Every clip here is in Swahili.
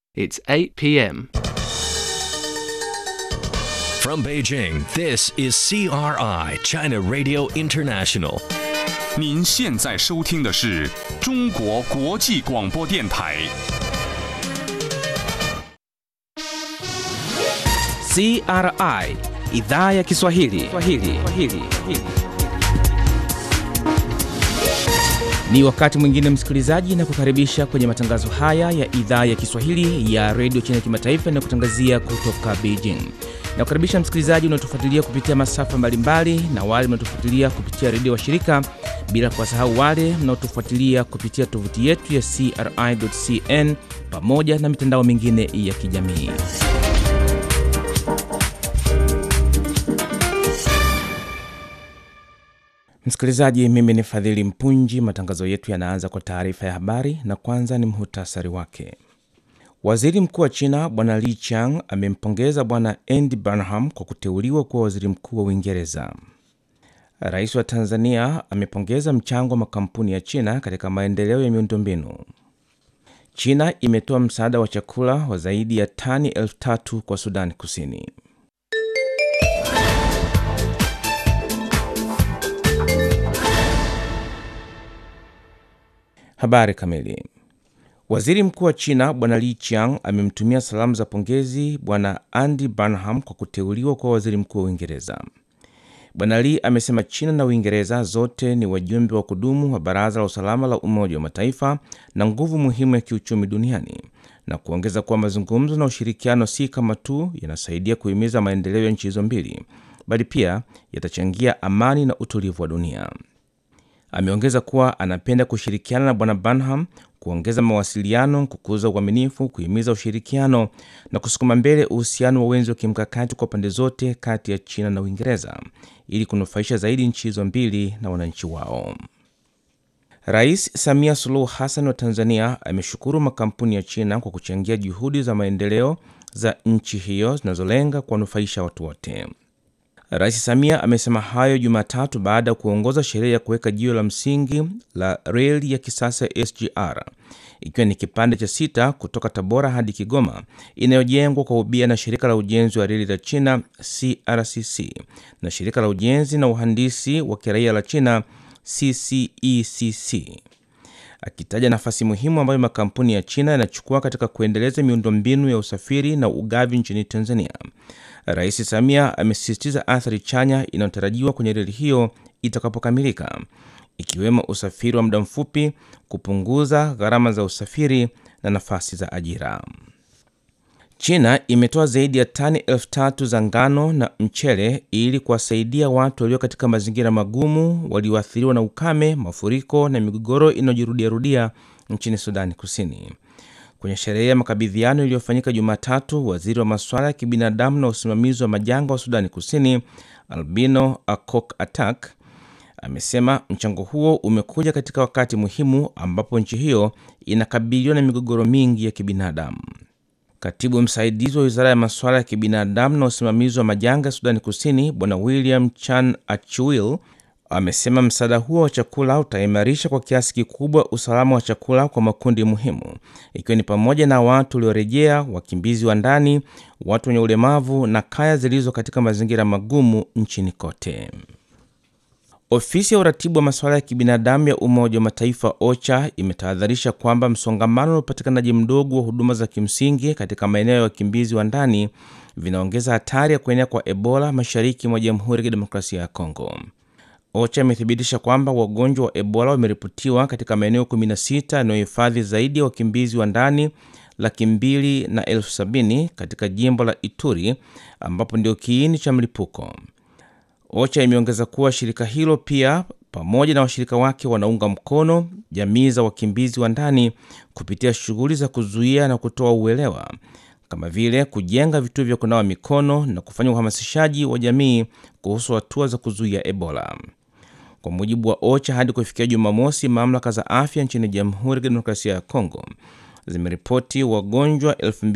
It's 8 p.m. From Beijing, this is CRI, China Radio International. 您现在收听的是中国国际广播电台。 CRI idhaa ya Kiswahili. Kiswahili. Kiswahili. Ni wakati mwingine msikilizaji, na kukaribisha kwenye matangazo haya ya idhaa ya Kiswahili ya redio China Kimataifa inayokutangazia kutoka Beijing. Na kukaribisha msikilizaji unaotufuatilia kupitia masafa mbalimbali na wale mnaotufuatilia kupitia redio washirika, bila kuwasahau wale mnaotufuatilia kupitia tovuti yetu ya CRI.cn pamoja na mitandao mingine ya kijamii. Msikilizaji, mimi ni Fadhili Mpunji. Matangazo yetu yanaanza kwa taarifa ya habari, na kwanza ni muhtasari wake. Waziri mkuu wa China Bwana Li Qiang amempongeza Bwana Andy Burnham kwa kuteuliwa kuwa waziri mkuu wa Uingereza. Rais wa Tanzania amepongeza mchango wa makampuni ya China katika maendeleo ya miundombinu. China imetoa msaada wa chakula wa zaidi ya tani elfu tatu kwa Sudani Kusini. Habari kamili. Waziri mkuu wa China Bwana Li Qiang amemtumia salamu za pongezi Bwana Andy Burnham kwa kuteuliwa kuwa waziri mkuu wa Uingereza. Bwana Li amesema China na Uingereza zote ni wajumbe wa kudumu wa Baraza la Usalama la Umoja wa Mataifa na nguvu muhimu ya kiuchumi duniani, na kuongeza kuwa mazungumzo na ushirikiano si kama tu yanasaidia kuhimiza maendeleo ya nchi hizo mbili, bali pia yatachangia amani na utulivu wa dunia. Ameongeza kuwa anapenda kushirikiana na bwana Burnham kuongeza mawasiliano, kukuza uaminifu, kuhimiza ushirikiano na kusukuma mbele uhusiano wa wenzi wa kimkakati kwa pande zote kati ya China na Uingereza ili kunufaisha zaidi nchi hizo mbili na wananchi wao. Rais Samia Suluhu Hassan wa Tanzania ameshukuru makampuni ya China kwa kuchangia juhudi za maendeleo za nchi hiyo zinazolenga kuwanufaisha watu wote. Rais Samia amesema hayo Jumatatu baada ya kuongoza sherehe ya kuweka jiwe la msingi la reli ya kisasa ya SGR ikiwa ni kipande cha sita kutoka Tabora hadi Kigoma inayojengwa kwa ubia na shirika la ujenzi wa reli la China CRCC na shirika la ujenzi na uhandisi wa kiraia la China CCECC, akitaja nafasi muhimu ambayo makampuni ya China yanachukua katika kuendeleza miundombinu ya usafiri na ugavi nchini Tanzania. Rais Samia amesisitiza athari chanya inayotarajiwa kwenye reli hiyo itakapokamilika, ikiwemo usafiri wa muda mfupi, kupunguza gharama za usafiri na nafasi za ajira. China imetoa zaidi ya tani elfu tatu za ngano na mchele ili kuwasaidia watu walio katika mazingira magumu walioathiriwa na ukame, mafuriko na migogoro inayojirudiarudia nchini Sudani Kusini. Kwenye sherehe ya makabidhiano iliyofanyika Jumatatu, waziri wa masuala ya kibinadamu na usimamizi wa majanga wa Sudani Kusini Albino Akok Atak amesema mchango huo umekuja katika wakati muhimu ambapo nchi hiyo inakabiliwa na migogoro mingi ya kibinadamu. Katibu msaidizi wa wizara ya masuala ya kibinadamu na usimamizi wa majanga ya Sudani Kusini Bwana William Chan Achuil amesema msaada huo wa chakula utaimarisha kwa kiasi kikubwa usalama wa chakula kwa makundi muhimu ikiwa ni pamoja na watu waliorejea, wakimbizi wa ndani, watu wenye ulemavu na kaya zilizo katika mazingira magumu nchini kote. Ofisi ya uratibu wa masuala ya kibinadamu ya Umoja wa Mataifa OCHA imetahadharisha kwamba msongamano na upatikanaji mdogo wa huduma za kimsingi katika maeneo ya wakimbizi wa ndani vinaongeza hatari ya kuenea kwa Ebola mashariki mwa Jamhuri ya Kidemokrasia ya Kongo. OCHA imethibitisha kwamba wagonjwa wa Ebola wameripotiwa katika maeneo 16 yanayohifadhi zaidi ya wakimbizi wa ndani laki mbili na elfu sabini katika jimbo la Ituri ambapo ndio kiini cha mlipuko. OCHA imeongeza kuwa shirika hilo pia pamoja na washirika wake wanaunga mkono jamii za wakimbizi wa ndani kupitia shughuli za kuzuia na kutoa uelewa kama vile kujenga vituo vya kunawa mikono na kufanya uhamasishaji wa jamii kuhusu hatua za kuzuia Ebola. Kwa mujibu wa OCHA, hadi kufikia Jumamosi, mamlaka za afya nchini Jamhuri ya Kidemokrasia ya Kongo zimeripoti wagonjwa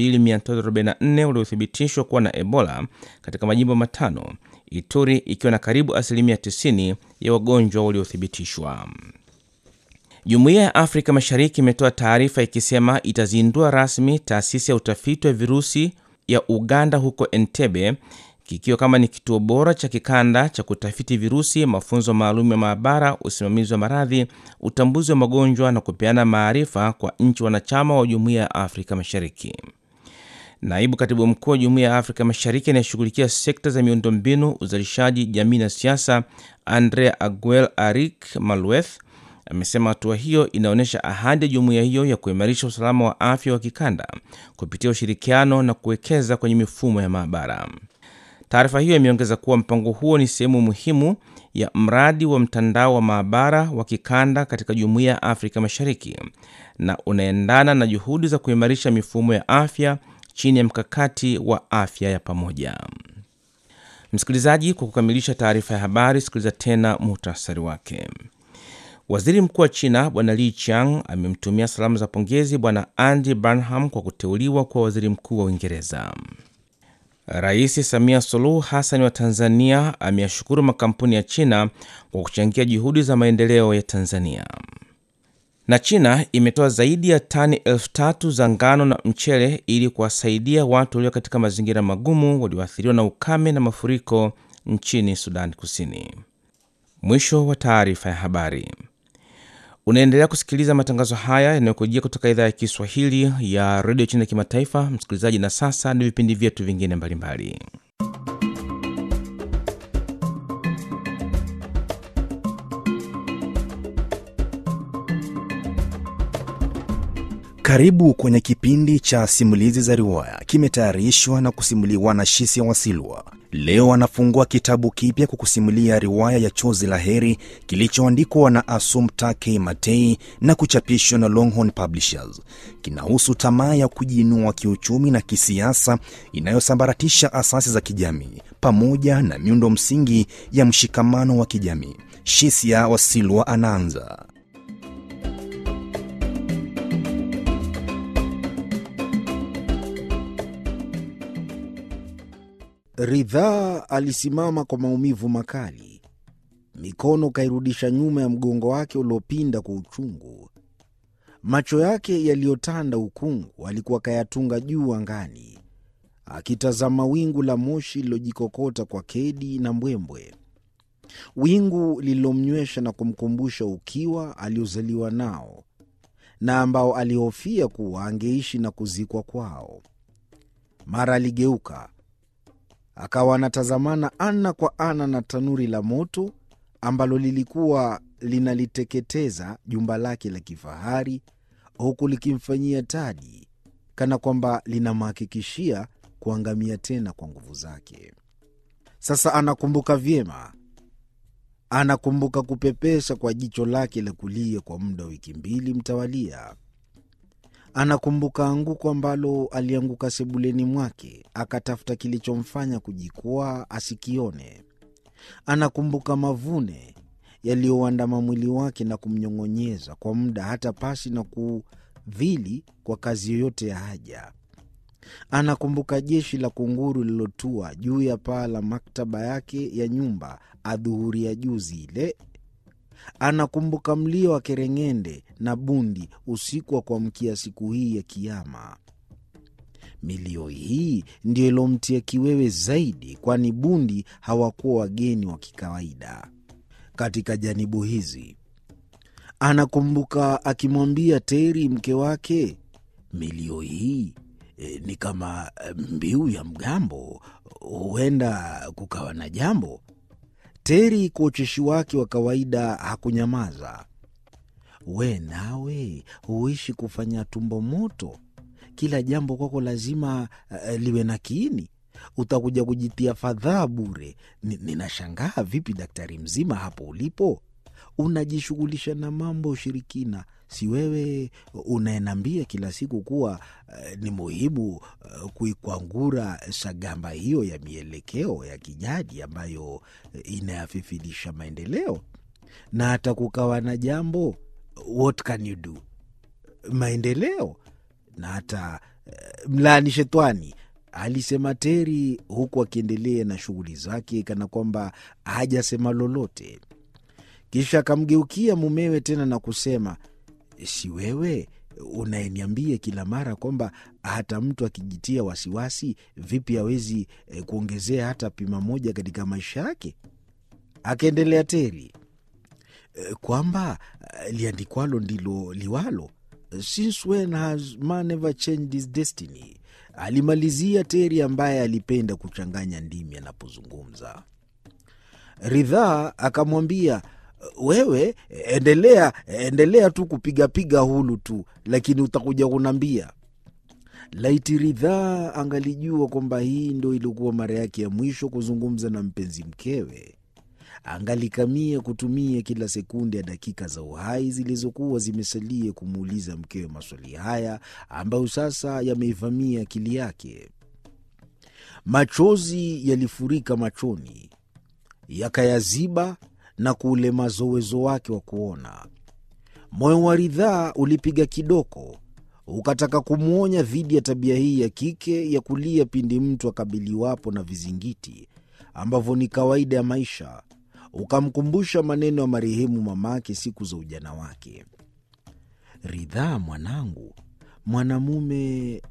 2344 waliothibitishwa kuwa na Ebola katika majimbo matano, Ituri ikiwa na karibu asilimia 90 ya wagonjwa waliothibitishwa. Jumuiya ya Afrika Mashariki imetoa taarifa ikisema itazindua rasmi taasisi ya utafiti wa virusi ya Uganda huko Entebbe, kikiwa kama ni kituo bora cha kikanda cha kutafiti virusi, mafunzo maalum ya maabara, usimamizi wa maradhi, utambuzi wa magonjwa na kupeana maarifa kwa nchi wanachama wa Jumuiya ya Afrika Mashariki. Naibu katibu mkuu wa Jumuiya ya Afrika Mashariki anayeshughulikia sekta za miundombinu, uzalishaji, jamii na siasa, Andrea Aguel Arik Malweth amesema hatua hiyo inaonyesha ahadi ya jumuiya hiyo ya kuimarisha usalama wa afya wa kikanda kupitia ushirikiano na kuwekeza kwenye mifumo ya maabara. Taarifa hiyo imeongeza kuwa mpango huo ni sehemu muhimu ya mradi wa mtandao wa maabara wa kikanda katika jumuiya ya Afrika Mashariki na unaendana na juhudi za kuimarisha mifumo ya afya chini ya mkakati wa afya ya pamoja. Msikilizaji, kwa kukamilisha taarifa ya habari, sikiliza tena muhtasari wake. Waziri mkuu wa China Bwana Li Qiang amemtumia salamu za pongezi Bwana Andy Burnham kwa kuteuliwa kuwa waziri mkuu wa Uingereza. Rais Samia Suluhu Hassan wa Tanzania ameyashukuru makampuni ya China kwa kuchangia juhudi za maendeleo ya Tanzania. Na China imetoa zaidi ya tani elfu tatu za ngano na mchele ili kuwasaidia watu walio katika mazingira magumu walioathiriwa na ukame na mafuriko nchini Sudan Kusini. Mwisho wa taarifa ya habari. Unaendelea kusikiliza matangazo haya yanayokujia kutoka idhaa ya Kiswahili ya redio China Kimataifa, msikilizaji. Na sasa ni vipindi vyetu vingine mbalimbali. Karibu kwenye kipindi cha simulizi za riwaya, kimetayarishwa na kusimuliwa na Shisia Wasilwa. Leo anafungua kitabu kipya kwa kusimulia riwaya ya Chozi la Heri kilichoandikwa na Assumpta K. Matei na kuchapishwa na Longhorn Publishers. Kinahusu tamaa ya kujiinua kiuchumi na kisiasa inayosambaratisha asasi za kijamii pamoja na miundo msingi ya mshikamano wa kijamii. Shisia Wasilwa anaanza. Ridhaa alisimama kwa maumivu makali, mikono kairudisha nyuma ya mgongo wake uliopinda kwa uchungu. Macho yake yaliyotanda ukungu alikuwa kayatunga juu angani, akitazama wingu la moshi lililojikokota kwa kedi na mbwembwe, wingu lililomnywesha na kumkumbusha ukiwa aliozaliwa nao na ambao alihofia kuwa angeishi na kuzikwa kwao. Mara aligeuka akawa anatazamana ana kwa ana na tanuri la moto ambalo lilikuwa linaliteketeza jumba lake la kifahari, huku likimfanyia tadi, kana kwamba linamhakikishia kuangamia tena kwa nguvu zake. Sasa anakumbuka vyema, anakumbuka kupepesa kwa jicho lake la kulia kwa muda wa wiki mbili mtawalia. Anakumbuka anguko ambalo alianguka sebuleni mwake, akatafuta kilichomfanya kujikwaa asikione. Anakumbuka mavune yaliyouandama mwili wake na kumnyong'onyeza kwa muda, hata pasi na kudhili kwa kazi yoyote ya haja. Anakumbuka jeshi la kunguru lililotua juu ya paa la maktaba yake ya nyumba adhuhuri ya juzi ile. Anakumbuka mlio wa kereng'ende na bundi usiku wa kuamkia siku hii ya Kiama. Milio hii ndiyo ilomtia kiwewe zaidi, kwani bundi hawakuwa wageni wa kikawaida katika janibu hizi. Anakumbuka akimwambia Teri mke wake, milio hii e, ni kama mbiu ya mgambo, huenda kukawa na jambo. Teri kwa ucheshi wake wa kawaida hakunyamaza. We nawe huishi kufanya tumbo moto, kila jambo kwako lazima uh, liwe na kiini. Utakuja kujitia fadhaa bure. Ninashangaa vipi daktari mzima hapo ulipo unajishughulisha na mambo ya ushirikina. Si wewe unayenambia kila siku kuwa uh, ni muhimu uh, kuikwangura shagamba hiyo ya mielekeo ya kijadi ambayo uh, inayafifilisha maendeleo, na hata kukawa na jambo, what can you do, maendeleo na hata uh, mlaani shetwani, alisema Teri huku akiendelea na shughuli zake kana kwamba hajasema lolote. Kisha akamgeukia mumewe tena na kusema, si wewe unayeniambia kila mara kwamba hata mtu akijitia wasiwasi vipi hawezi eh, kuongezea hata pima moja katika maisha yake? Akaendelea Teri, eh, kwamba eh, liandikwalo ndilo liwalo. Since when has man ever changed his destiny? Alimalizia Teri ambaye alipenda kuchanganya ndimi anapozungumza. Ridhaa akamwambia wewe endelea, endelea tu kupigapiga hulu tu, lakini utakuja kunambia. Laiti Ridhaa angalijua kwamba hii ndo ilikuwa mara yake ya mwisho kuzungumza na mpenzi mkewe, angalikamia kutumia kila sekunde ya dakika za uhai zilizokuwa zimesalia kumuuliza mkewe maswali haya ambayo sasa yameivamia akili yake. Machozi yalifurika machoni, yakayaziba na kuulemaza uwezo wake wa kuona. Moyo wa Ridhaa ulipiga kidoko, ukataka kumwonya dhidi ya tabia hii ya kike ya kulia pindi mtu akabiliwapo na vizingiti ambavyo ni kawaida ya maisha. Ukamkumbusha maneno ya marehemu mamake siku za ujana wake: Ridhaa mwanangu, mwanamume